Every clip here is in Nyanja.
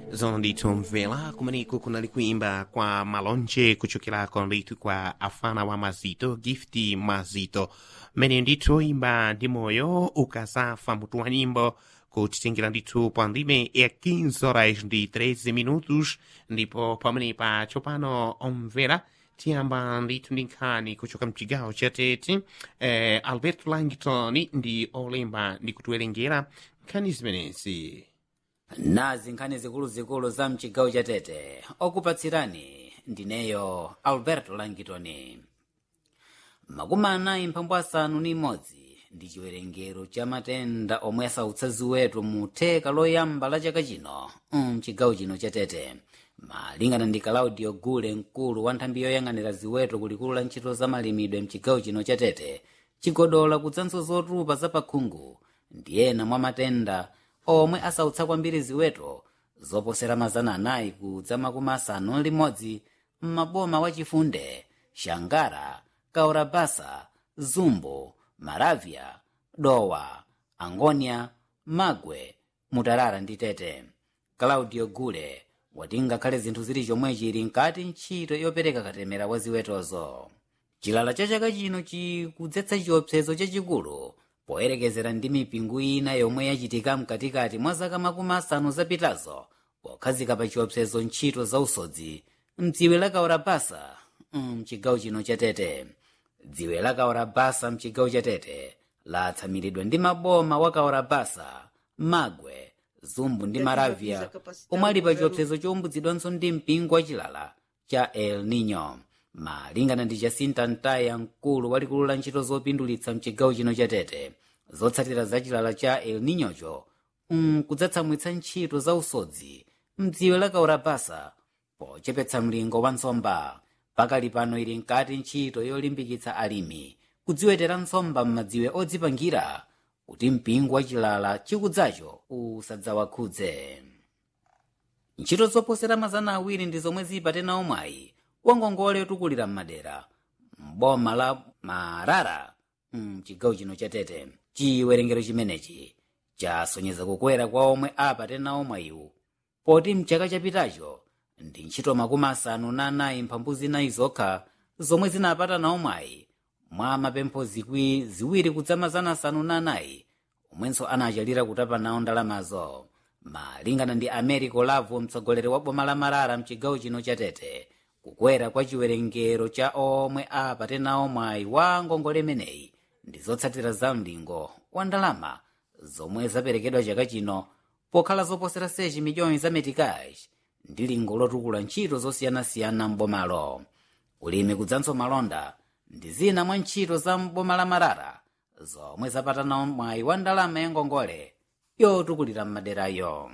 zona ndithu mvela kumeneko kunali kuimba kwa malonje kuchokerako ndithu kwa afana wa mazito gift mazito mmene ndithu imba ndi moyo ukazafa mutu wa nyimbo kutitengera ndithu pa ndime ya 15 horas ndi 13 minutos ndipo pamenepa tsopano omvera tiyamba ndithu ndi nkhani kuchoka mchigawo chatete eh, alberto langton ndi olemba ndi kutiwerengera nkhani zimenezi nazi nkhani zikuluzikulu za mchigawo chatete okupatsirani ndineyo alberto langitoni makumi anayi mphambu asanu ni imodzi ndi chiwerengero cha matenda omwe asautsa ziweto mu theka loyamba la chaka chino mchigawo chino chatete malingana ndi claudio gule mkulu wa nthambi yoyang'anira ziweto kulikulu la ntchito za malimidwe mchigawo chino chatete chigodola kudzanso zotupa zapakhungu ndi ena mwa matenda omwe asautsa kwambiri ziweto zoposera mazana anayi kudza makumi asanu limodzi m'maboma wa chifunde shangara kaurabasa zumbo maravya dowa angonia magwe mutarara ndi tete claudio gule wati ngakhale zinthu zili chomwe chili nkati ntchito yopereka katemera wa ziwetozo chilala cha chaka chino chikudzetsa chiopsezo chachikulu poyerekezera ndi mipingo ina yomwe yachitika mkatikati mwa zaka makumi asanu zapitazo pokhazika pa chiopsezo ntchito za usodzi mdziwe la kaurabasa mchigawo chino chatete dziwe la kaurabasa mchigawo chatete latsamiridwa ndi maboma wa kaurabasa magwe zumbu ndi maravya omwe ali pa chiopsezo chowumbutsidwanso ndi mpingo wa chilala cha el nino malingana ndi jacinta ntaya mkulu walikulu la ntchito zopindulitsa mchigawo chino chatete zotsatira za chilala cha el ninyocho mkudzatsamwitsa ntchito za usodzi mdziwe la kaurabasa pochepetsa mlingo wa nsomba pakali pano ili nkati ntchito yolimbikitsa alimi kudziwetera nsomba m'madziwe odzipangira kuti mpingo wa chilala chikudzacho usadzawakhudze ntchito zoposera mazana awiri ndi zomwe zipatena omwayi wangongole yotukulira m'madera m'boma la marara mchigawo chino chatete chiwerengero chimenechi chasonyeza kukwera kwa omwe apatena omwayiwu poti mchaka chapitacho ndi ntchito makumi asanu na anayi mphambu zinayi zokha zomwe zinapatana omwayi mwa mapempho zikwi ziwiri kudza mazana asanu na anayi omwenso anachalira kutapa nawo ndalamazo malingana ndi americo lavo mtsogoleri wa boma la marara mchigawo chino chatete kukwera kwa chiwerengero cha omwe apatena omwayi wa ngongole imeneyi ndi zotsatira za mlingo wa ndalama zomwe zaperekedwa chaka chino pokhala zoposera sechi miliyoni za metikazi ndi lingo lotukula ntchito zosiyanasiyana m'bomalo ulimi kudzanso malonda ndi zina mwa ntchito za m'boma la marara zomwe zapatana mwayi wa ndalama ya ngongole yotukulira m'maderayo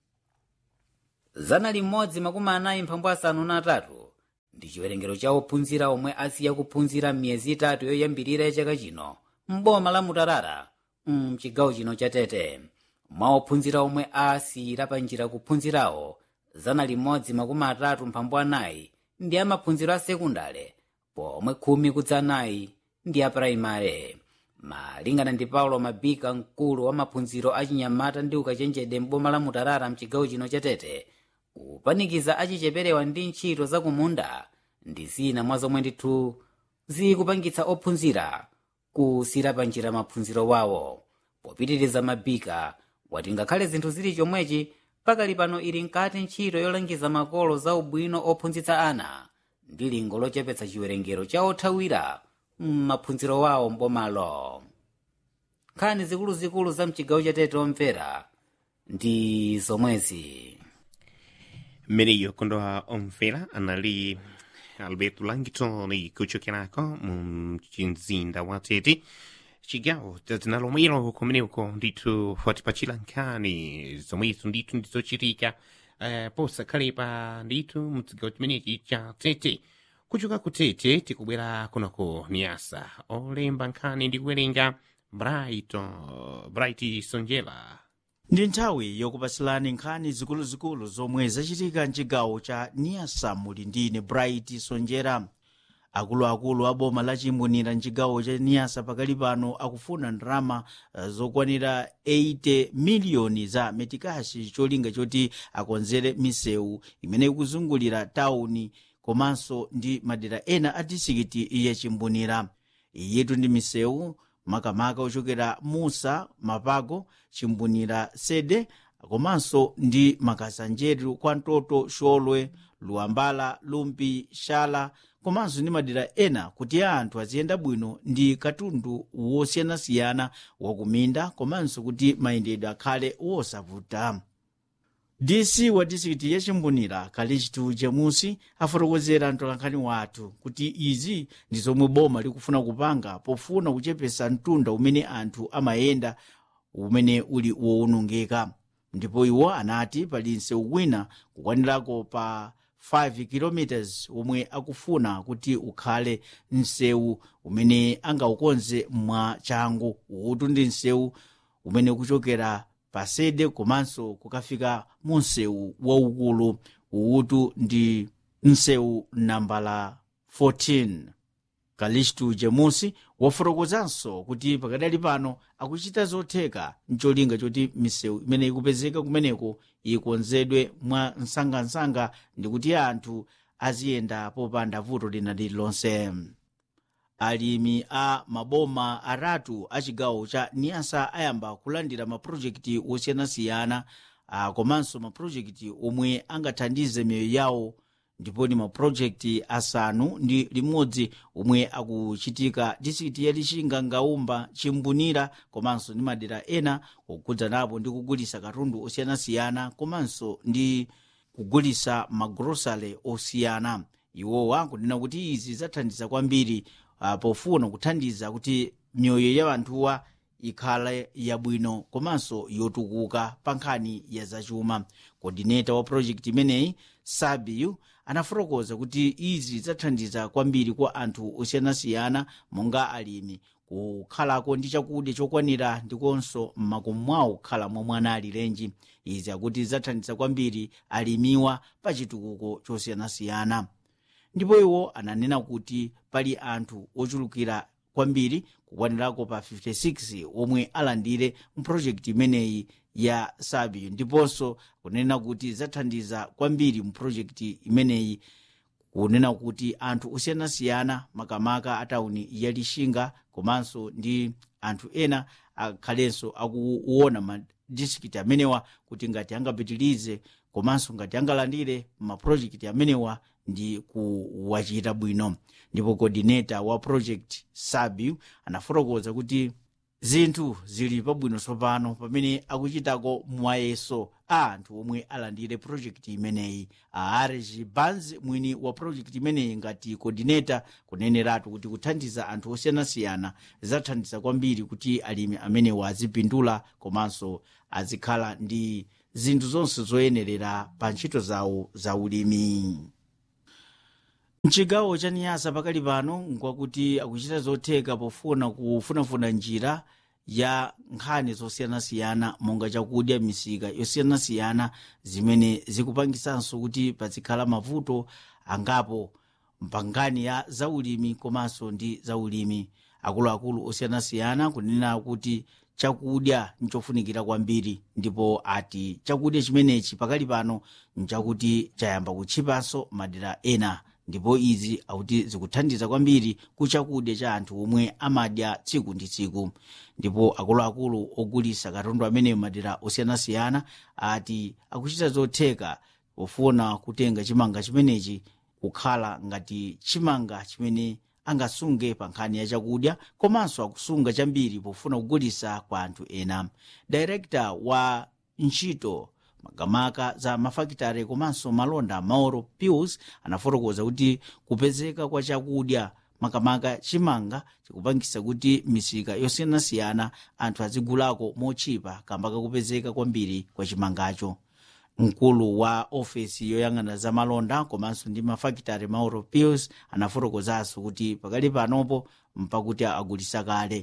zana limodzi makumi anayi mphambu asanu na atatu ndi chiwerengero cha ophunzira omwe asiya kuphunzira m'miyezi itatu yoyambirira ya chaka chino m'boma la mutarara mchigawo chino chatete mwa ophunzira omwe asiyira pa njira kuphunzirawo zana limodzi makumi atatu mphambu anayi ndi amaphunziro a sekundale pomwe khumi kudza anayi ndi a praimare malingana ndi paulo mabika mkulu wa maphunziro achinyamata ndi ukachenjede m'boma la mutarara mchigawo chino chatete kupanikiza achicheperewa ndi ntchito zakumunda ndi zina mwa zomwe ndithu zikupangitsa ophunzira kusira pa njira maphunziro wawo popitiriza mabika wati ngakhale zinthu zili chomwechi pakali pano ili nkati ntchito yolangiza makolo za ubwino ophunzitsa ana ndi lingo lochepetsa chiwerengero cha othawira m'maphunziro wawo mbomalo nkhani zikuluzikulu za mchigawo chatete omvera ndi zomwezi mmeneyo kondowa omvera anali alberto langton kuchokerako mu mzinda wa tete chigawo dzina lomwelo kumeneko ndithu watipachira nkhani zomwezo ndithu ndizochitika uh, posakhalepa ndithu mchigawo chimenechi cha tete kuchoka ku tete tikubwera kunako niyasa olemba nkhani ndi kuwerenga bright uh, bright sonjela ndi nthawi yokupatsirani nkhani zikuluzikulu zomwe zachitika mchigawo cha niyasa muli ndine bright sonjera akuluakulu a boma la chimbunira mchigawo cha niyasa pakali pano akufuna ndalama uh, zokwanira 80 miliyoni za metikashi cholinga choti akonzere misewu imene ikuzungulira tawuni komanso ndi madera ena a disikiti ya chimbunira iyitu ndi misewu makamaka ochokera musa mapago chimbunira sede komanso ndi makasanjeru kwa ntoto xolwe luwambala lumpi xala komanso ndi madera ena kuti anthu aziyenda bwino ndi katundu wosiyanasiyana wakuminda komanso kuti mayendedwe akhale wosavuta dc wa disikiti ya chimbunira kalichitu jamusi afotokozera mtolankhani wathu kuti izi ndi zomwe boma likufuna kupanga pofuna kuchepesa mtunda umene anthu amayenda umene uli wowonongeka ndipo iwo anati pali msewu wina kukwanirako pa 5 km omwe akufuna kuti ukhale msewu umene angaukonze mwa changu utu ndi msewu umene kuchokera pasede komanso kukafika mu msewu waukulu uutu ndi msewu nambala 14 kalistu jemusi wafotokozanso kuti pakadali pano akuchita zotheka mcholinga choti misewu imene ikupezeka kumeneko ikonzedwe mwa msangamsanga ndi kuti anthu aziyenda popanda vuto lina lililonse alimi a maboma aratu a chigawo cha niyasa ayamba kulandira mapulojekiti osiyanasiyana komanso mapulojekiti omwe angathandize miyoyo yawo ndipo ni mapulojekiti asanu ndi limodzi omwe akuchitika disikiti ya lixinga ngaumba chimbunira komanso ndi madera ena kukudzanapo ndi kugulisa katundu osiyanasiyana komanso ndi kugulisa magrosale osiyana iwowa kunena kuti izi zathandiza kwambiri uh, pofuna kuthandiza kuti miyoyo ya anthuwa ikhale yabwino komanso yotukuka pa nkhani ya zachuma kodineta wa projekti imeneyi sabiu anafotokoza kuti izi zathandiza kwambiri kwa anthu osiyanasiyana monga alimi kukhalako ndi chakudya chokwanira ndikonso mmakomo mwawo kukhala momwe anali lenji izi akuti zathandiza kwambiri alimiwa pa chitukuko chosiyanasiyana ndipo iwo ananena kuti pali anthu ochulukira kwambiri kukwanirako pa 56 omwe alandire mpulojekiti imeneyi ya sabiu ndiponso kunena kuti zathandiza kwambiri mpulojekiti imeneyi kunena kuti anthu osiyanasiyana makamaka a tawuni ya lixinga komanso ndi anthu ena akhalenso akuona madistrikiti amenewa kuti ngati angapitirize komanso ngati angalandire mapulojekiti amenewa ndi kuwachita bwino ndipo coordinator wa project sabiu anafotokoza kuti zinthu zili pabwino tsopano pamene akuchitako mwayeso a anthu omwe alandire projekti imeneyi aarji banz mwini wa projekti imeneyi ngati coordinator kuneneratu kuti kuthandiza anthu osiyanasiyana zathandiza kwambiri kuti alimi amenewa azipindula komanso azikhala ndi zinthu zonse zoyenerera pa ntchito zawo za ulimi mchigawo cha niyasa pakali pano nkwakuti akuchita zotheka pofuna kufunafuna njira ya nkhani zosiyanasiyana monga chakudya misika yosiyanasiyana zimene zikupangisanso kuti pazikhala mavuto angapo mpangani ya zaulimi komanso ndi zaulimi akuluakulu osiyanasiyana kunena kuti chakudya nchofunikira kwambiri ndipo ati chakudya chimenechi pakali pano nchakuti chayamba kutchipanso madera ena ndipo izi akuti zikuthandiza kwambiri ku chakudya cha anthu omwe amadya tsiku ndi tsiku ndipo akuluakulu ogulisa katundu ameneyo madera osiyanasiyana ati akuchita zotheka pofuna kutenga chimanga chimenechi kukhala ngati chimanga chimene angasunge pa nkhani ya chakudya komanso akusunga chambiri pofuna kugulisa kwa anthu ena director wa ntchito makamaka za mafakitare komanso malonda mauro pius anafotokoza kuti kupezeka kwa chakudya makamaka chimanga chikupangisa kuti misika yosiyanasiyana anthu azigulako mochipa kamba kakupezeka kwambiri kwa chimangacho mkulu wa ofesi yoyang'ana za malonda komanso ndi mafakitare mauro pius anafotokozanso kuti pakali panopo mpakuti agulisa kale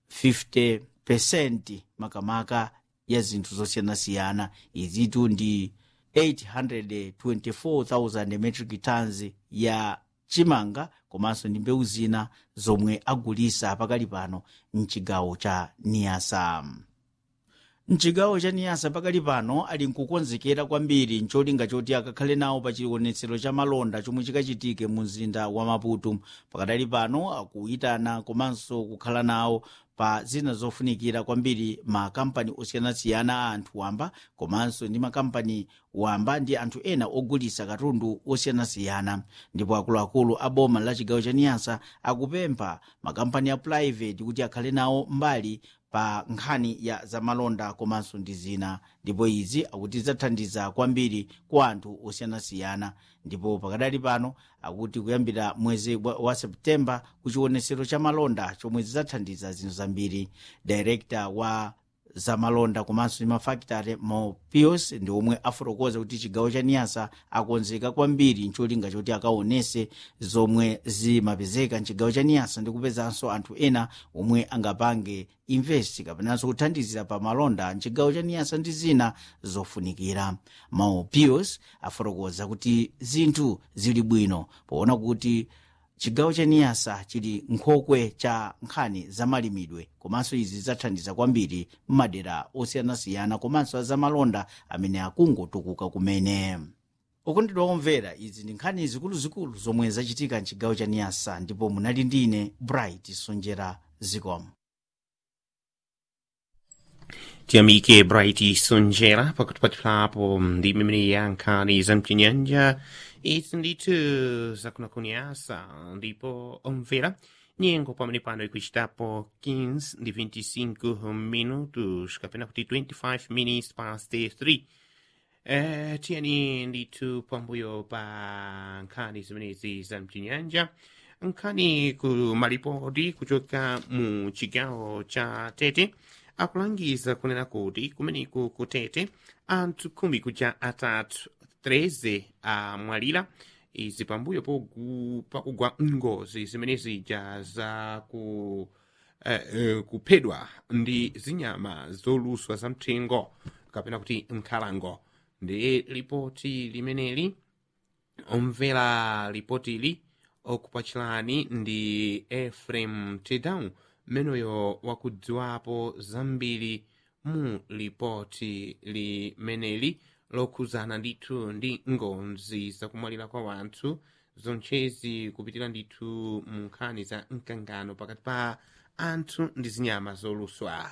50 makamaka ya zinthu zosiyanasiyana izitu ndi 824,000 metric tons ya chimanga komanso ndi mbewu zina zomwe agulisa pakali pano mchigawo cha niyasa mchigawo cha niyasa pakali pano ali nkukonzekera kwambiri ncholinga choti akakhale nawo pa chionetsero cha malonda chomwe chikachitike mu mzinda wa maputo pakadali pano akuyitana komanso kukhala nawo pa zina zofunikira kwambiri makampani osiyanasiyana a anthu wamba komanso ndi makampani wamba ndi anthu ena ogulisa katundu osiyanasiyana ndipo akuluakulu a boma la chigawo cha niyasa akupempha makampani a private kuti akhale nawo mbali pa nkhani ya zamalonda komanso ndi zina ndipo izi akuti zidzathandiza kwambiri kwa anthu osiyanasiyana ndipo pakadali pano akuti kuyambira mwezi wa, wa septemba kuchionesero cha malonda chomwe zidzathandiza zinthu zambiri director wa zamalonda komanso ndi mafakitare mo pius ndi omwe afotokoza kuti chigawo cha niyasa akonzeka kwambiri ncholinga choti akaonese zomwe zimapezeka mchigawo cha niyasa ndi kupezanso anthu ena omwe angapange invest kapenanso kuthandizira pa malonda mchigawo cha niyasa ndi zina zofunikira mo pius afotokoza kuti zinthu zili bwino poona kuti chigawo cha niyasa chili nkhokwe cha nkhani zamalimidwe komanso izi zidzathandiza kwambiri m'madera osiyanasiyana komanso azamalonda amene akungotukuka kumene okondedwa omvera izi ndi nkhani zikuluzikulu zomwe zachitika mchigawo cha niyasa ndipo munali ndine bright sonjera zikomo tiyamike bright sonjera pakutipatirapo ndi mimene ya nkhani za mchinyanja izi ndithu zakunakuniyasa ndipo omvera nyengo pamene pano ikuchitapo 15 ndi 25 minutos kapena kuti 25 minutes past 3 Eh, tiyani ndithu pambuyo pa nkhani zimenezi za mchinyanja nkhani ku malipoti kuchoka mu chigawo cha tete akulangiza kunena kuti kumeneku ku tete anthu khumi kuja atatu 13 amwalira izi pambuyo pogu- pakugwa ngozi zimene zija za ku eh, eh, kuphedwa ndi zinyama zoluswa za mthengo kapena kuti nkhalango ndi lipoti limeneli omvera lipotili okupachirani ndi efrem tedown mmeneyo wakudziwapo zambiri mu lipoti limeneli lokhuzana ndithu ndi ngozi zakumwalira kwa wanthu zonchezi kupitira ndithu mu nkhani za mkangano pakati pa anthu ndi zinyama zoluswa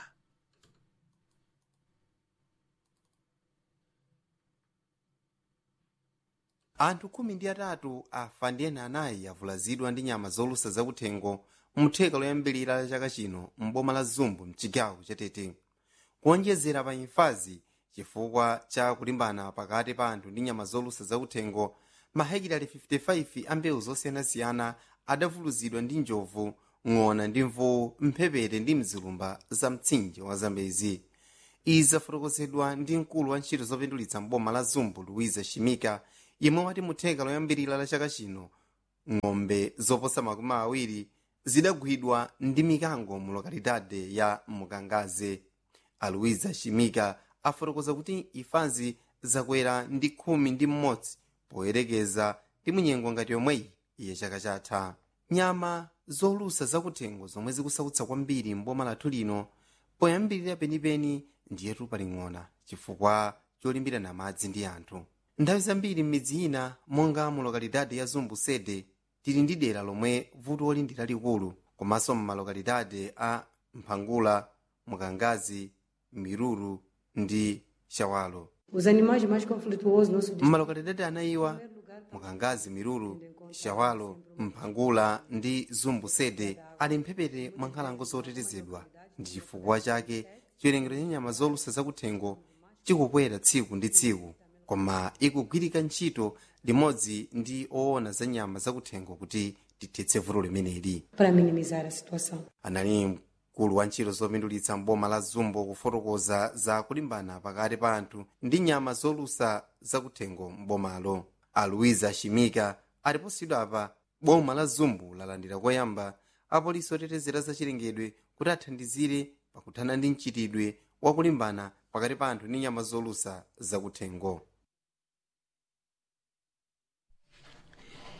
anthu khumi ndi atatu afa ndi ena anayi avulazidwa ndi nyama zolusa zakuthengo mtheka loyambirira la chaka chino mboma la zumbu mchigawo chatete kuonjezera pa imfazi chifukwa cha kulimbana pakati pa anthu ndi nyama zolusa zakuthengo mahekitali 55 a mbewu zosiyanasiyana adavulazidwa ndi njovu ng'ona ndi mvuwu mphepete ndi mzilumba za mtsinje wa zambezi izi zafotokozedwa ndi mkulu wa ntchito zopindulitsa mboma la zumbu luiza shimika yemwe wati mutheka loyambirira la chaka chino ng'ombe zoposa makumi awiri zidagwidwa ndi mikango mu lokalidade ya mukangaze aluiza shimika afotokoza kuti imfazi zakwera ndi khumi ndi mmodzi poyerekeza ndi munyengo ngati yomweyi iye chaka chatha nyama zolusa zakuthengo zomwe zikusautsa kwambiri mboma lathu lino poyambirira penipeni ndiyetu paling'ona chifukwa cholimbirana madzi ndi anthu nthawi zambiri m'midzi ina monga mu lokalidade ya zumbu sede tili ndi dera lomwe vuto ndi lalikulu komanso m'malokalidade a mphangula mukangazi miruru ndi shawalo Os animais mais conflituosos no nosso distrito. mmalokalidade anayiwa mukangazi miruru shawalo mphangula ndi zumbu sede ali mphepete mwa nkhalango zotetezedwa ndi chifukwa chake chiwerengero cha nyama zolusa zakuthengo chikukwera tsiku ndi tsiku koma ikugwirika ntchito limodzi ndi oona za nyama zakuthengo kuti tithetse vuto limeneli Para minimizar a situação. anali mkulu wa ntchito zopindulitsa mboma la zumbu kufotokoza za kulimbana pakati pa anthu ndi nyama zolusa zakuthengo mbomalo aluiza shimika aliposidwa apa boma la zumbu lalandira koyamba apolisi otetezera zachilengedwe kuti athandizire pakuthana ndi mchitidwe wakulimbana pakati pa anthu ndi nyama zolusa zakuthengo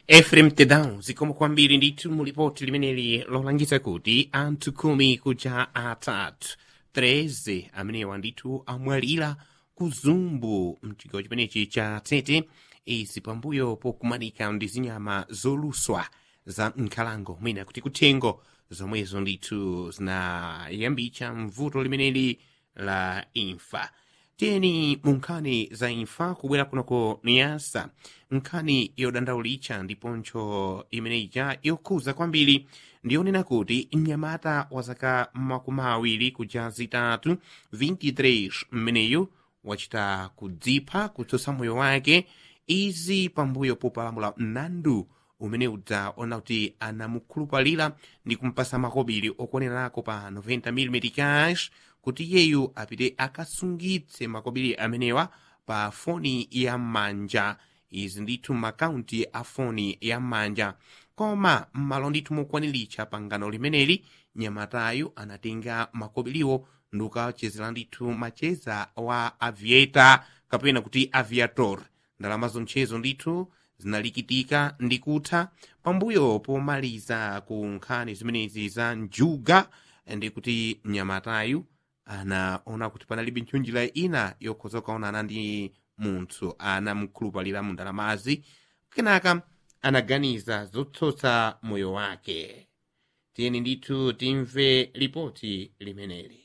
efrem tedan zikomo kwambiri ndithu mulipoti limeneli lolangiza kuti anthu khumi kuja atatu 13 amenewa ndithu amwalira ku zumbu mchigawo chimenechi cha tete izi pambuyo pokumanika ndi zinyama zoluswa za nkhalango mwina kuti kuthengo zomwezo ndithu zinayambitsa mvuto limeneli la imfa tiyeni mu nkhani za imfa kubwera kunoko niyasa nkhani yodandaulitsa ndiponso imeneyija yokhuza kwambiri ndiyonena kuti mnyamata wa zaka makumi awiri kuja zitatu 23 mmeneyu wachita kudzipha kutsutsa moyo wake izi pambuyo popalamula mlandu umene udzaona kuti anamukhulupalira ndi kumpasa makobiri okuonerako pa 90 mm cash kuti yeyu apite akasungitse makobiri amenewa pa foni ya m'manja izi ndithu makaunti a foni ya m'manja koma m'malo ndithu mokwaniritsa pangano limeneli nyamatayu anatenga makobiriwo ndikukachezera ndithu macheza wa aviator kapena kuti aviator ndalama zonchezo ndithu zinalikitika ndi kutha pambuyo pomaliza ku nkhani zimenezi za njuga ndi kuti mnyamatayu anaona kuti panalibe ntchunjira ina yokhoza kukaonana ndi munthu anamukhulupalira mu ndalamazi kenaka anaganiza zotsotsa moyo wake tiyeni ndithu timve ripoti limeneli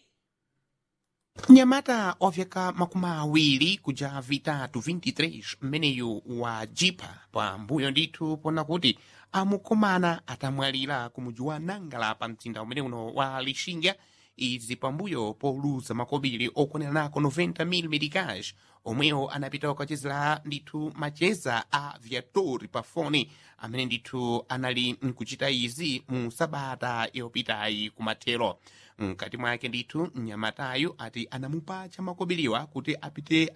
mnyamata wa vyaka makumi awiri kuja vitatu 23 mmeneyu wa jipa pambuyo ndithu pona kuti amukomana atamwalira ku muji wa nangala pa mzinda umene uno wa lixinga izi pambuyo poluza makobiri okwaneranako 90 mm cash omwewo anapita kukachezera ndithu macheza a viatori pa foni amene ndithu anali nkuchita izi mu sabata yopitayi kumathero mkati mwake ndithu mnyamatayu ati anamupatcha makobiriwa kuti apite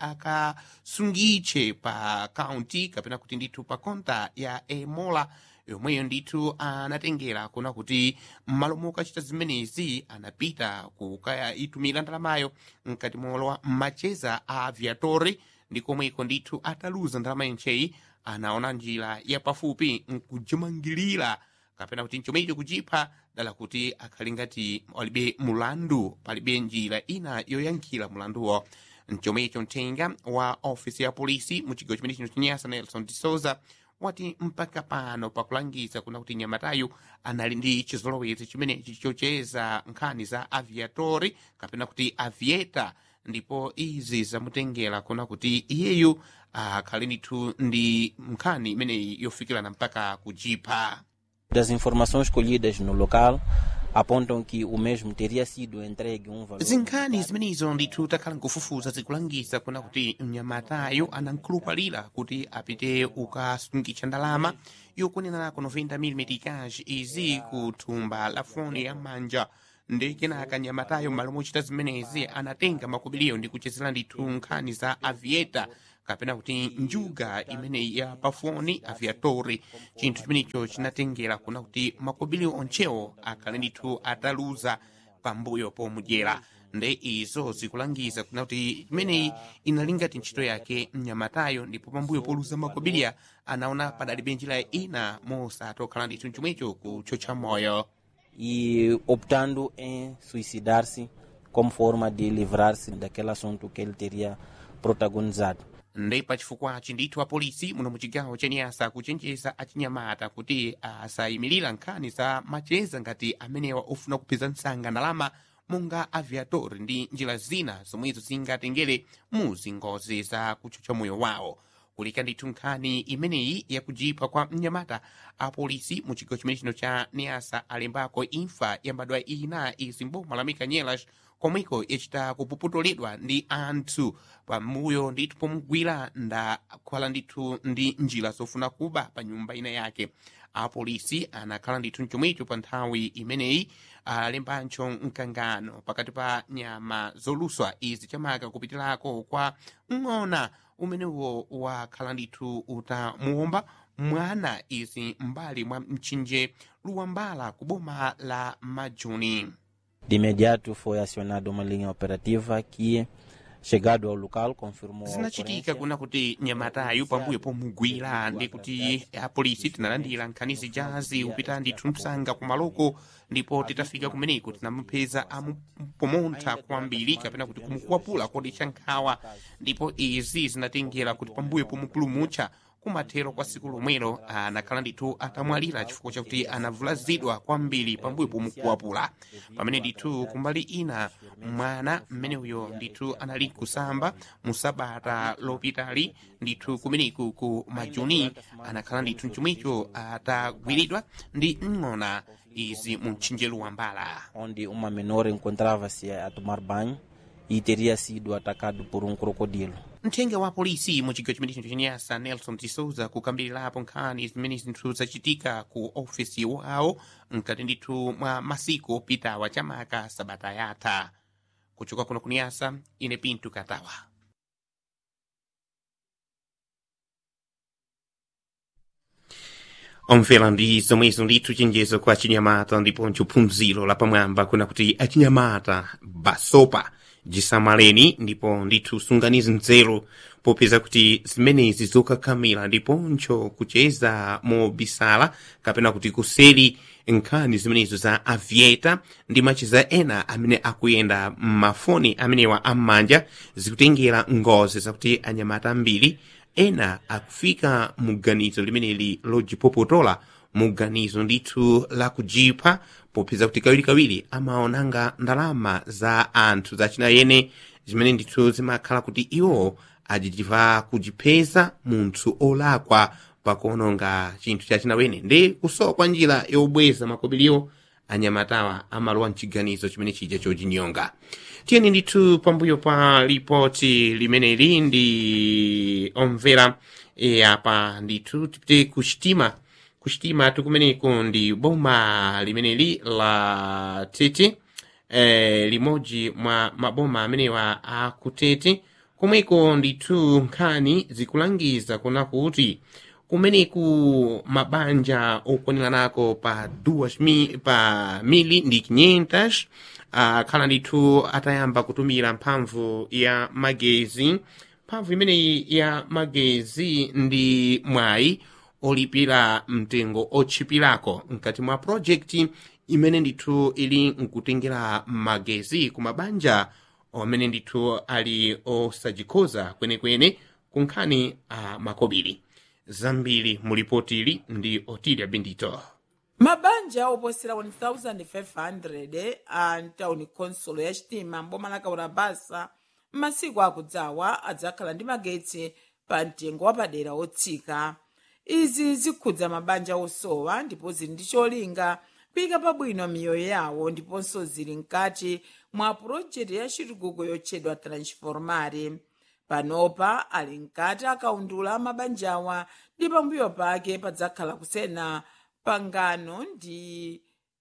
akasungitche pa kaunti kapena kuti ndithu pa konta ya emola yomweyo ndithu anatengera kuna kuti m'malo mokachita zimenezi anapita kukayitumira ndalamayo mkati molowa macheza a aviatori ndi komweko ndithu ataluza ndalama yencheyi anaona njira yapafupi nkujimangirira kapena kuti nchomwecho kuchipha dala kuti akhali ngati alibe mulandu palibe njira ina yoyankhira mulanduwo mchomwecho mthenga wa ofisi ya polisi mu chigawo chimene chino chinyasa nelson de souza wati mpaka pano pakulangiza kuna kuti nyamatayu anali ndi chizolowezi chimenechi chocheza nkhani za aviatori kapena kuti avieta ndipo izi zamutengera kuna kuti iyeyu akhali ndithu ndi nkhani imeneyi yofikirana mpaka kujipha Das informações colhidas no local apontam que o mesmo teria sido entregue um valor. zinkhani zimenezo ndithu takhala nkufufuza zikulangiza kuna kuti mnyamatayo anankhulupalira kuti apite ukasungitcha ndalama yokunenerako 90 mm cash izi ku thumba la foni ya manja ndi kenaka nyamatayo m'malo mochita zimenezi anatenga makobiriyo ndi kuchezera ndithu nkhani za avieta kapena kuti njuga imeneyi ya pafoni aviatori chinthu chimenecho chinatengera kuna kuti makobiriyo onchewo akhale ndithu ataluza pambuyo pomudyera nde izo zikulangiza kuna kuti imeneyi inali ngati ntchito yake mnyamatayo ndipo pambuyo poluza makobiriya anaona padalibe njira ina mosatokhala ndithu chomwecho kuchotcha moyo E optando em suicidar-se como forma de livrar-se daquele assunto que ele teria protagonizado. ndi pachifukwachi ndithu apolisi muno muchigawo chenyasa kuchenjeza achinyamata kuti asayimirira nkhani za macheza ngati amenewa ofuna kupeza msanga ndalama monga aviator ndi njira zina zomwezo zingatengere mu zingozi za kuchotcha moyo wawo kulika ndithu nkhani imeneyi yakujipha kwa mnyamata apolisi mu chigawo chimene chino cha niasa alembako imfa yambadwa ina izi mboma la mikanyelas komweko yachita kupuputulidwa ndi anthu pamuyo ndithu pomugwira ndakhala ndithu ndi njira zofuna kuba pa nyumba ina yake apolisi anakhala ndithu mchomwecho pa nthawi imeneyi alembancho mkangano pakati pa nyama zoluswa izi chamaka kupitirako kwa ng'ona umenewo wakhala ndithu utamuwomba mwana izi mbali mwa mtsinje luwambala ku boma la majuni De imediato foi acionada uma linha operativa que chegado ao local confirmou a zinachitika ocorrência. kuna kuti nyamatayu pambuyo pomugwira ndi kuti apolisi tinalandira nkhani zijazi upita ndithu msanga kumaloko ndipo titafika kumeneko tinamupeza amupomontha kwambiri kapena kuti kumukwapula kodetsa nkhawa ndipo izi zinatengera kuti pambuyo pomupulumutsa kumathero kwa siku lomwelo anakhala ndithu atamwalira chifukwa chakuti anavulazidwa kwambiri pambuyo pomukwapula pamene ndithu kumbali ina mwana mmene uyo ndithu anali kusamba musabata lopitali ndithu kumeneku ku majuni anakhala ndithu mchomwecho atagwiridwa ndi ng'ona izi mu mtchinjelo wa mbala onde uma menor encontrava-se a tomar banho e teria sido atacado por um crocodilo. mthenga wa polisi mu chigawo chimene chinthu chenyasa nelson tisouza kukambirirapo nkhani zimene zinthu zachitika ku ofesi wawo mkati ndithu mwa masiku opitawa chamaka sabata yatha kuchoka kuno kuniyasa ine pinto katawa omvera ndi zomwezo ndithu chenjezo kwa chinyamata ndiponso phunziro lapamwamba kuna kuti achinyamata basopa jisamaleni ndipo ndithu sunganizi nzeru popeza kuti zimenezi zokakhamira ndiponso kucheza mobisala kapena kuti kuseri nkhani zimenezo za avieta ndi macheza ena amene akuyenda m'mafoni amenewa am'manja zikutengera ngozi zakuti anyamata ambiri ena akufika mu ganizo limeneli lojipopotola mu ganizo ndithu la kujipha popeza kuti kawirikawiri amaonanga ndalama za anthu zachinayene zimene ndithu zimakhala kuti iwo ajijiva kujipeza munthu olakwa pakuononga chinthu chachinawene ndi kusowa kwa njira yobweza makobiriwo anyamatawa amalowa mchiganizo chimene chija chochinyonga tiyeni ndithu pambuyo pa ripoti limeneli ndi omvera e, apa ndithu tipite kuchitima kuchitima tikumeneko ndi boma limeneli la tete eh, limodzi mwa maboma amenewa akutete komweko ndithu nkhani zikulangiza kuna kuti kumeneku mabanja okwaniranako pa 2 pa mili ndi 500 akhala ndithu atayamba kutumira mphamvu ya magezi mphamvu imeneyi ya magezi ndi mwayi olipira mtengo otchipirako mkati mwa projekti imene ndithu ili nkutengera magezi ku mabanja amene ndithu ali osajikhoza kwenekwene ku nkhani a makobiri zambiri mu ripoti ili ndi otilia bendito mabanja oposera 1500 a ntawuni khonsolo ya chitima mboma la kaurabasa m'masiku akudzawa adzakhala ndi magetsi pa mtengo wapadera otsika izi zikhudza mabanja osowa ndipo zili ndi cholinga kuyika pabwino miyoyo yawo ndiponso zili mkati mwa pulojekiti ya chitukuko yotchedwa transformare panopa ali mkati akaundula mabanjawa ndi pambuyo pake padzakhala kusena pangano ndi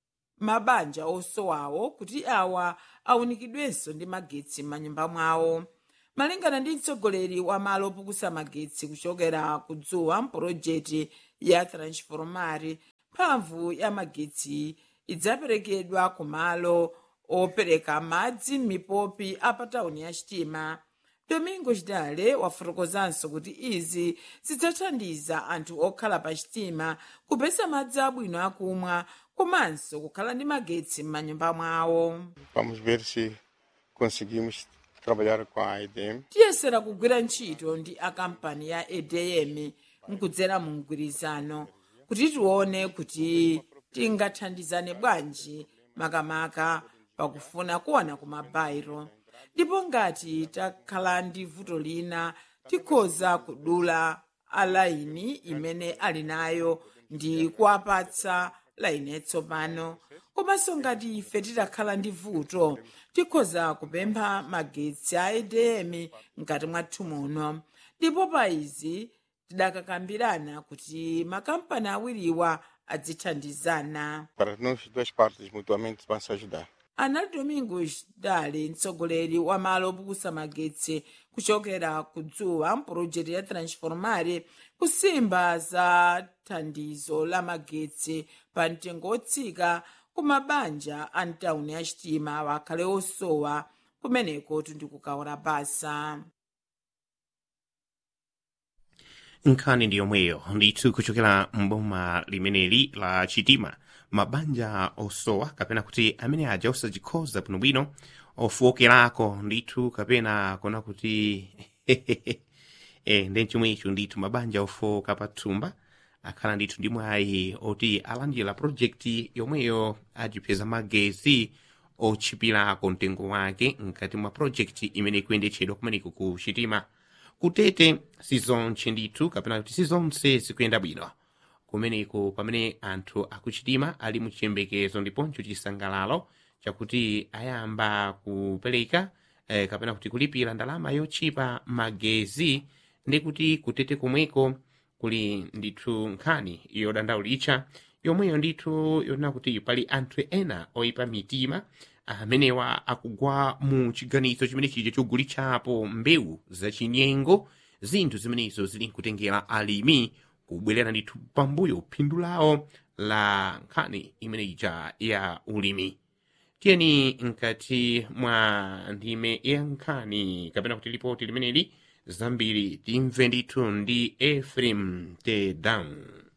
mabanja osowawo kuti awa awunikidwenso ndi magetsi m'manyumba mwawo malingana ndi mtsogoleri wa malo opukusa magetsi kuchokera kudzuwa mpulojekiti ya transformare mphamvu ya magetsi idzaperekedwa ku malo opereka madzi m'mipopi a pa tawuni ya chitima domingo chidale wafotokozanso kuti izi zidzathandiza anthu okhala pa chitima kupeza madzi abwino akumwa komanso kukhala ndi magetsi m'manyumba mwawo Vamos ver se conseguimos trabalhar com a EDM. tiyesera kugwira ntchito ndi akampani ya edm nkudzera mu mgwirizano kuti tione kuti tingathandizane bwanji makamaka pakufuna kuona ku mabairo ndipo ngati takhala ndi vuto lina tikhoza kudula alaini imene ali nayo ndi kuwapatsa laini yatsopano komanso ngati ife titakhala ndi vuto tikhoza kupempha magetsi a edm mkati mwathu muno ndipo pa izi tidakakambirana kuti makampani awiriwa adzithandizana Para nós duas partes mutuamente vão se ajudar. anali domingos dale mtsogoleri wa malo opukusa magetsi kuchokera kudzuwa mpulojekiti ya transformare kusimba za thandizo la magetsi pa mtengo otsika ku mabanja a mtawuni ya chitima wakhale osowa kumeneko tundikukaora basa nkhani ndi yomweyo ndithu kuchokera mboma limeneli la chitima mabanja osowa kapena kuti amene aja osachikhoza bwinobwino ofowokerako ndithu kapena kona kuti e, ndi chomwecho ndithu mabanja ofowoka pathumba akhala ndithu ndi mwayi oti alandira projekti yomweyo ajipeza magezi otchipirako mtengo wake mkati mwa projekti imene ikuyendetchedwa kumeneko ku chitima kutete sizonse ndithu kapena kuti sizonse zikuyenda bwino kumeneko pamene anthu akuchitima ali muchiyembekezo ndiponso chisangalalo chakuti ayamba kupereka eh, kapena kuti kulipira ndalama yotchipa magezi ndi kuti kutete komweko kuli ndithu nkhani yodandaulitcha yomweyo ndithu yonena kuti pali anthu ena oyipa mitima amenewa akugwa mu chiganizo chimene chija chogulitsapo mbewu zachinyengo zinthu zimenezo zili nkutengera alimi kubwerera ndithu pambuyo phindu lawo la nkhani imene ija ya ulimi tiyeni mkati mwa ndime ya nkhani kapena kuti lipoti limeneli zambiri timve ndithu ndi efrem tedown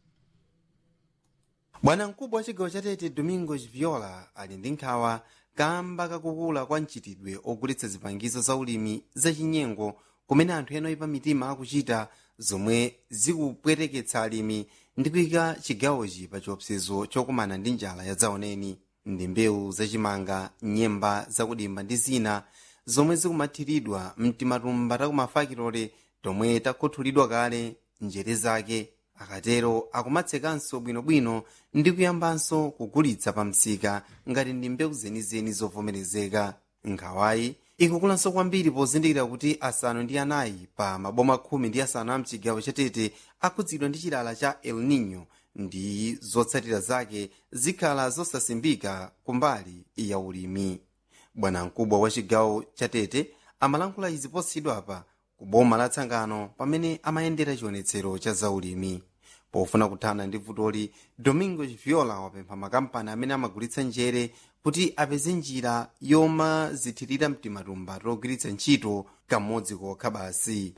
bwana mkubwa wa chigawo cha tete domingos viola ali ndi nkhawa kamba kakukula kwa mchitidwe ogulitsa zipangizo za ulimi zachinyengo kumene anthu ena oyipa mitima akuchita zomwe zikupweteketsa alimi ndi kuyika chigawochi pa chiopsezo chokumana ndi njala ya dzaoneni ndi mbewu zachimanga nyemba zakudimba ndi zina zomwe zikumathiridwa mtimatumba takumafakitole tomwe takhuthulidwa kale njere zake akatero akumatsekanso bwinobwino ndi kuyambanso kugulitsa pa msika ngati ndi mbewu zenizeni zovomerezeka nkhawayi ikukulanso kwambiri pozindikira kuti asanu ndi anayi pa maboma khumi ndi asanu a mchigawo chatete akhudzidwa ndi chilala cha el nino ndi zotsatira zake zikhala zosasimbika kumbali ya ulimi bwanamkubwa wa chigawo chatete amalankhula izi posachedwapa ku boma la tsangano pamene amayendera chionetsero cha zaulimi pofuna kuthana ndi vutoli domingo viola wapempha makampani amene amagulitsa njere kuti apeze njira yomazithirira mtimatumba togwiritsa ntchito kamodzi kokha basi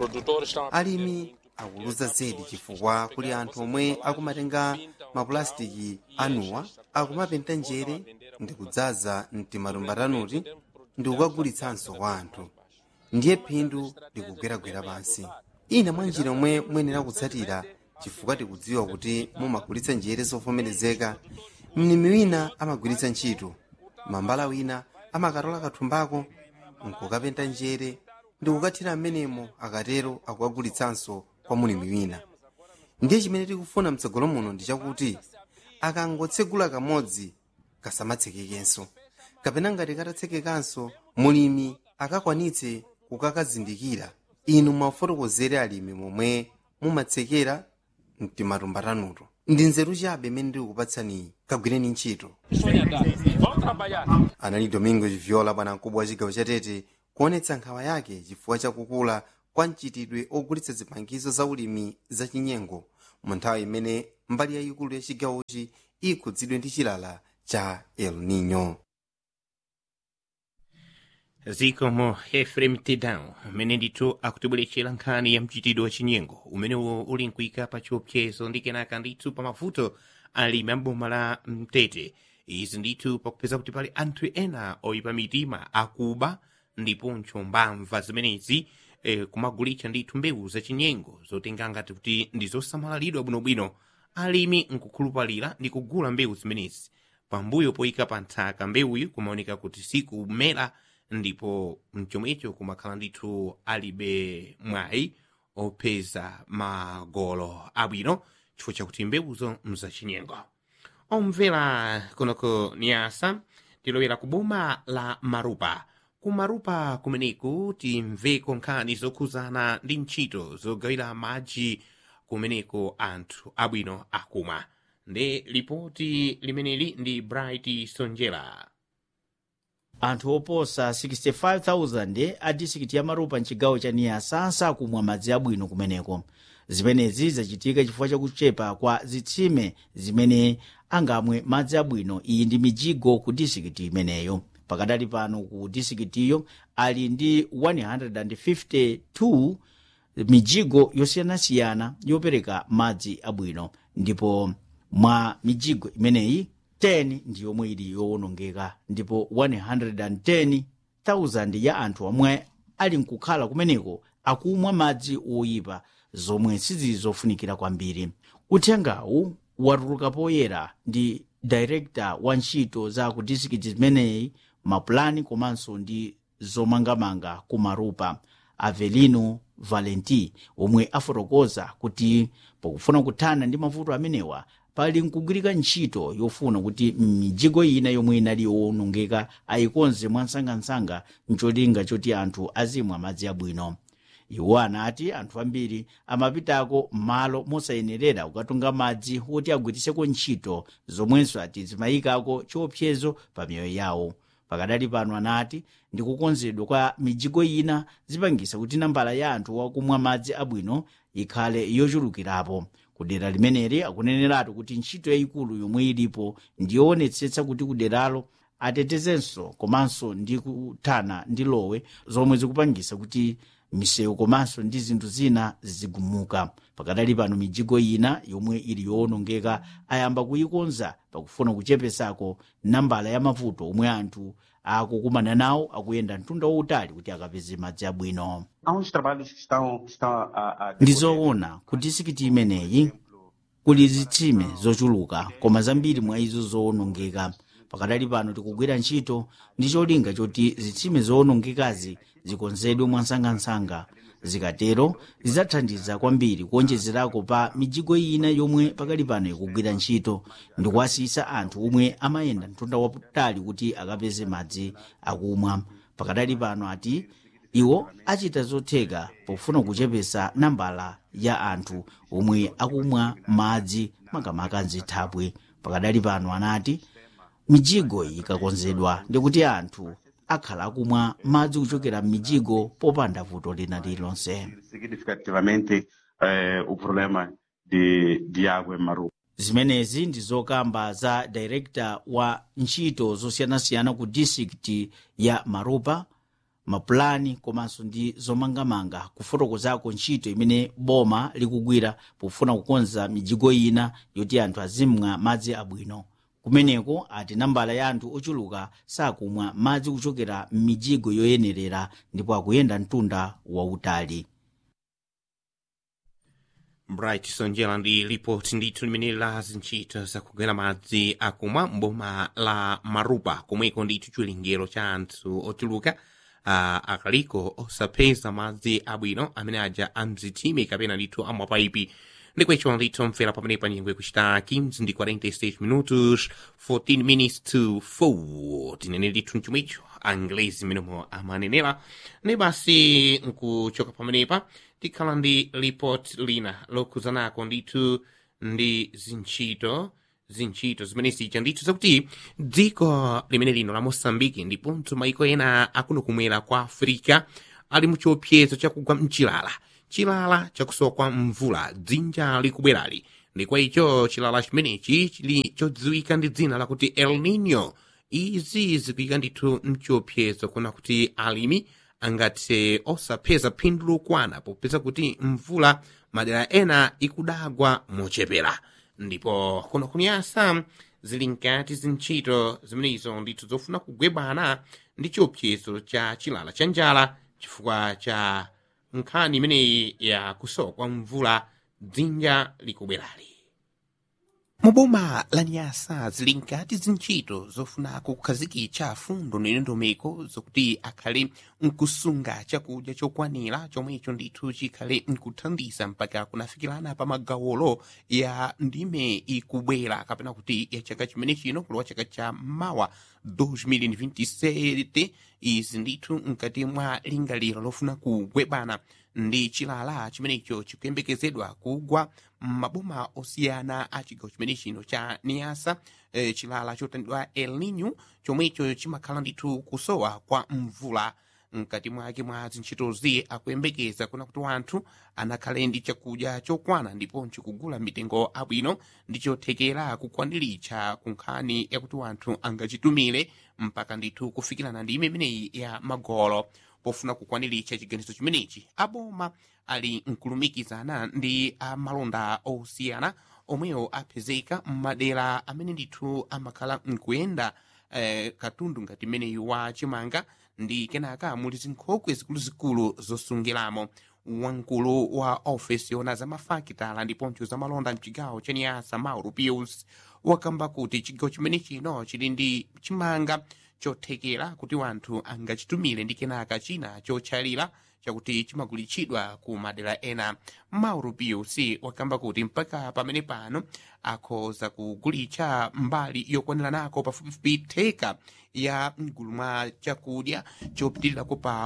alimi akuluza zedi chifukwa kuli anthu omwe akumatenga mapulastiki anuwa akumapenta njere ndi kudzaza mtimatumba tanuti ndi kukagulitsanso kwa anthu ndiye phindu likugweragwera pansi ina mwa njira omwe muyenera kutsatira chifukwa tikudziwa kuti mumagulitsa njere zovomerezeka mlimi wina amagwiritsa ntchito mambala wina amakatola kathumbako nkukapenta njere ndi kukathira mmenemo akatero akukagulitsanso kwa mulimi wina ndiye chimene tikufuna mtsogolo muno ndi chakuti akangotsegula kamodzi kasamatsekekenso kapena ngati katatsekekanso mulimi akakwanitse kukakazindikira inu mwafotokozere alimi momwe mumatsekera mtimatumba tanuto ndi nzeru chabe imene ndikukupatsani kagwireni ntchito anali domingo viola bwanamkubwa wa chigawo chatete kuonetsa nkhawa yake chifukwa chakukula kwa mchitidwe ogulitsa zipangizo za ulimi zachinyengo mu nthawi imene mbali yayikulu ya chigawochi ikhudzidwe ndi chilala cha el nino zikomo efrem tedown umene ndithu akutibweretsera nkhani ya mchitidwe wachinyengo umenewo uli nkuyika pa chiopsezo ndi kenaka ndithu pa mavuto alimi amboma la mtete izi ndithu pakupeza kuti pali anthu ena oyipa mitima akuba ndiponso mbamva zimenezi eh, kumagulitsa ndithu mbewu zachinyengo zotenga ngati kuti ndi zosamalidwa bwinobwino alimi nkukhulupalira ndi kugula mbewu zimenezi pambuyo poyika pa nthaka mbewuyi kumaoneka kuti sikumera ndipo mchomwecho kumakhala ndithu alibe mwayi opeza magolo abwino chifukwa chakuti mbewuzo mzachinyengo omvera kunoko niyasa tilowera ku boma la marupa ku marupa kumeneku timveko nkhani zokhuzana ndi ntchito zogawira madzi kumeneko anthu abwino akumwa ndi lipoti limeneli ndi bright sonjera anthu oposa 65,000 a disikiti ya marupa mchigawo cha niyasa sakumwa madzi abwino kumeneko zimenezi zachitika chifukwa chakuchepa kwa zitsime zimene angamwe madzi abwino iyi ndi mijigo ku disikiti imeneyo pakadali pano ku disikitiyo ali ndi 152 mijigo yosiyanasiyana yopereka madzi abwino ndipo mwa mijigo imeneyi 10 ndi yomwe ili yowonongeka ndipo 110,000 ya anthu omwe ali nkukhala kumeneko akumwa madzi oyipa zomwe sizili zofunikira kwambiri uthengawu watuluka poyera ndi director wa ntchito za ku disikiti zimeneyi mapulani komanso ndi zomangamanga ku marupa avelino valenti omwe afotokoza kuti pakufuna kuthana ndi mavuto amenewa pali nkugwirika ntchito yofuna kuti mijigo ina yomwe inali yowonongeka ayikonze mwansangansanga mcholinga choti anthu azimwa madzi abwino iwo anati anthu ambiri amapitako m'malo mosayenerera kukatunga madzi oti agwiritseko ntchito zomwenso ati zimayikako chiopsezo pa miyoyo yawo pakadali pano anati ndi kukonzedwa kwa mijigo ina zipangisa kuti nambala ya anthu wakumwa madzi abwino ikhale yochulukirapo kudera limeneli akuneneratu kuti ntchito yayikulu yomwe ilipo ndiyoonetsetsa kuti kuderalo atetezenso komanso ndi kuthana ndi lowe zomwe zikupangisa kuti misewu komanso ndi zinthu zina zigumuka pakadali pano mijigo ina yomwe ili yowonongeka ayamba kuyikonza pakufuna kuchepesako nambala ya mavuto omwe anthu akukumana nawo akuyenda mtunda wautali kuti akapeze madzi abwino Há uns trabalhos que estão, que estão a, a ndi zoona ku disikiti imeneyi kuli zitsime zochuluka koma zambiri mwa izo zowonongeka pakadali pano tikugwira ntchito ndi cholinga choti zitsime zowonongekazi zikonzedwe mwansangansanga zikatero zidzathandiza kwambiri kuonjezerako pa mijigo ina yomwe pakali pano ikugwira ntchito ndi kuwasisa anthu omwe amayenda mtunda wautali kuti akapeze madzi akumwa pakadali pano ati iwo achita zotheka pofuna kuchepesa nambala ya anthu omwe akumwa madzi makamaka mzithabwe pakadali pano anati mijigo iyi ikakonzedwa ndikuti anthu akhala akumwa madzi kuchokera m'mijigo popanda vuto lina lililonse significativamente eh, o problema de, de água em Maru. zimenezi ndi zokamba za director wa ntchito zosiyanasiyana ku district ya marupa mapulani komanso ndi zomangamanga kufotokozako ntchito imene boma likugwira pofuna kukonza mijigo ina yoti anthu azimwa madzi abwino kumeneko ati nambala ya anthu ochuluka sakumwa madzi kuchokera m'mijigo yoyenerera ndipo akuyenda mtunda wautali bright sonjera ndi ripoti ndithu limene la zintchito zakugwira madzi akumwa mboma la marupa komweko ndithu chiwerengero cha anthu ochuluka uh, akaliko osapeza madzi abwino amene aja amzitime kapena ndithu amwapaipi ndikwecho ndithu mfera pamene panyengwe kuchita 15 ndi 46 minutos 14 minutes to 4 tinene ndithu mchomwecho anglezi mmenemo amanenera ne basi nkuchoka pamenepa tikhala ndi report lina lokhuzanako ndithu ndi zintchito zintchito zimene zija ndithu zakuti dziko limene lino la mosambiki ndiponso maiko ena akuno kumwera kwa afrika ali muchiopsezo chakugwa mchilala chilala chakusowa kwa mvula dzinja likubwerali ndi kwa icho chilala chimenechi chili chodziwika ndi dzina lakuti el nino izi zikuyika ndithu mchiopsezo kuna kuti alimi angathe osapeza phindu lokwana popeza kuti mvula madera ena ikudagwa mochepera ndipo kuno kunyasa zili nkati zintchito zimenezo ndithu zofuna kugwebana ndi chiopsezo cha chilala cha njala chifukwa cha nkhani imeneyi ya kusowa kwa mvula dzinja likubwerali muboma la nyasa zili nkati zintchito zofuna kukhazikitsa fundo ndi ndondomeko zokuti akhale nkusunga chakudya chokwanira chomwecho ndithu chikhale nkuthandiza mpaka kunafikirana pa magawolo ya ndime ikubwera kapena kuti ya chaka chimene chino kulowa chaka cha mawa 2027 izi ndithu mkati mwa lingaliro lofuna kugwebana ndi chilala chimenecho chikuyembekezedwa kugwa maboma osiyana a chigawo chimene chino cha niasa e, chilala chotandidwa el nino chomwecho chimakhala ndithu kusowa kwa mvula mkati mwake mwa zintchitozi akuyembekeza kuna kuti wanthu anakhale ndi chakudya chokwana ndiponso kugula mitengo abwino ndi chothekera kukwaniritsa ku nkhani yakuti wanthu angachitumire mpaka ndithu kufikirana ndi imeneyi ya magolo pofuna kukwaniritsa chiganizo chimenechi aboma ali nkulumikizana ndi amalonda osiyana omwewo apezeka m'madera amene ndithu amakhala nkuyenda eh, katundu ngati imeneyu wa chimanga ndi kenaka muli zinkhokwe zikuluzikulu zosungiramo wamkulu wa ofesi yona za mafakitala ndiponso za malonda mchigawo cha niyasa mauro pius wakamba kuti chigawo chimene chino chili ndi chimanga chothekera kuti wanthu angachitumire ndi kenaka china chotchalira chakuti chimagulitsidwa ku madera ena mauro pius wakamba kuti mpaka pamene pano akhoza kugulitsa mbali yokwaniranako pafupifupi theka ya mgulu mwa chakudya chopitilirako pa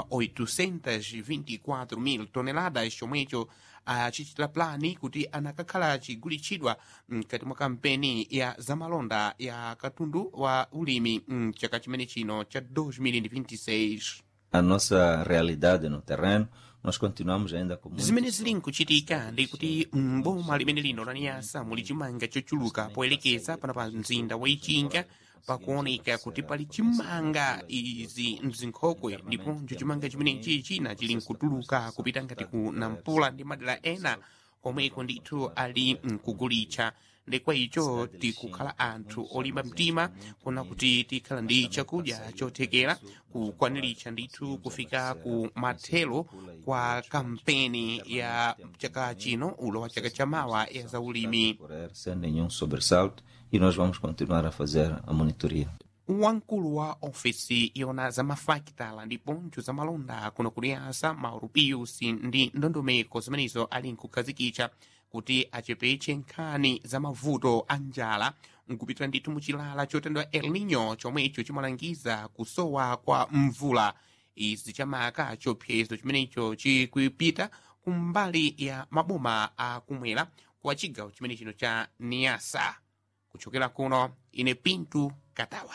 824,000 toneladas chomwecho achichitira plani kuti anakakhala chigulitsidwa mkati mwa kampeni ya zamalonda ya katundu wa ulimi mchaka chimene chino cha 2026 a nossa realidade no terreno, nós continuamos ainda com muito zimene zili nkuchitika ndi kuti mboma limene lino la niyasa muli chimanga chochuluka poyerekeza pana pa mzinda wa ichinga pakuoneka kuti pali chimanga izi mzinkhokwe ndiponso chimanga chimenechi china chili nkutuluka kupita ngati ku nampula ndi madera ena komweko ndithu ali nkugulitsa ndi kwa icho tikukhala anthu olimba mtima kuna kuti tikhala ndi chakudya chothekera kukwaniritsa ndithu kufika ku mathelo kwa kampeni ya chaka chino ulo wa chaka chamawa ya zaulimi correr sem nenhum sobressalto e nós vamos continuar a fazer a monitoria. wamkulu wa ofesi yona za mafakitala ndiponso za malonda kuno kuliyasa mauro pius ndi ndondomeko zimenezo ali nkukhazikitsa kuti achepetse nkhani za mavuto a njala nkupitira ndithu muchilala chotendwa el nino chomwecho chimalangiza kusowa kwa mvula izi chamaka chiopsezo chimenecho chikupita kumbali ya maboma akumwera kwa chigawo chimene chino cha niasa kuchokera kuno ine pintu katawa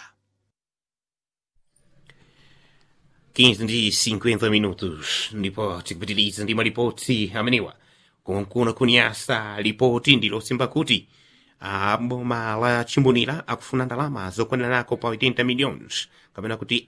15 ndi 50 minutos ndipo tikupitiriza ndi malipoti amenewa kunkuna kunyasa lipoti ndilosimba kuti a boma la chimbonera akufuna ndalama zokwaniranako pa 80 millions kapena kuti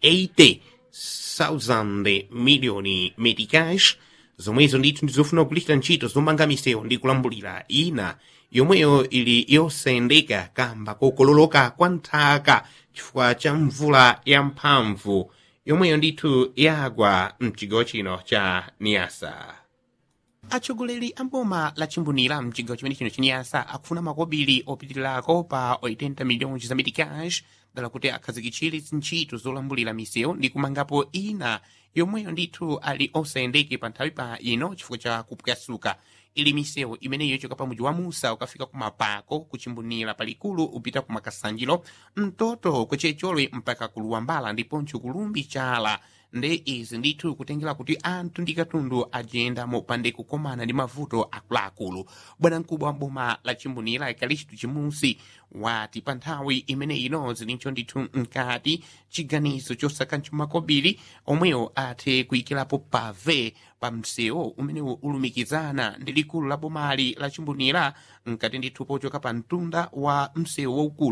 80,000 miliyoni meticais zomwezo ndithu ndizofuna kugulitsa ntchito zomanga misewu ndi kulambulira ina yomweyo ili yosayendeka kamba kokololoka kwa nthaka chifukwa cha mvula yamphamvu yomweyo ndithu yagwa mchigawo chino cha niyasa atsogoleri a boma la chimbonera mchigawo chimene chino chiniyasa akufuna makobiri opitirirako pa 80 milhões za meticais dala kuti akhazikitsire zintchito zolambulira misewu ndi kumangapo ina yomweyo ndithu ali osayendeke pa nthawi pa ino chifukwa cha kupwasuka ili misewu imeneyo yochoka pa mudzi wa musa ukafika ku mapako kuchimbonera palikulu upita ku makasanjiro mtoto kuchecholwe mpaka ku luwambala ndiponso kulumbi chala nde izi ndithu kutengera kuti anthu ndi katundu ajendamo pande kukomana ndi mavuto akuluakulu bwanamkubwa wa boma la chimbonera ekalistu chimusi wati pa nthawi imene ino zilincho ndithu mkati chiganizo chosakantcho makobiri omwewo athe kuyikirapo pave pa msewu umenewu ulumikizana ndi likulu la bomali la chimbonera mkati ndithu pochoka pa mtunda wa msewu waukulu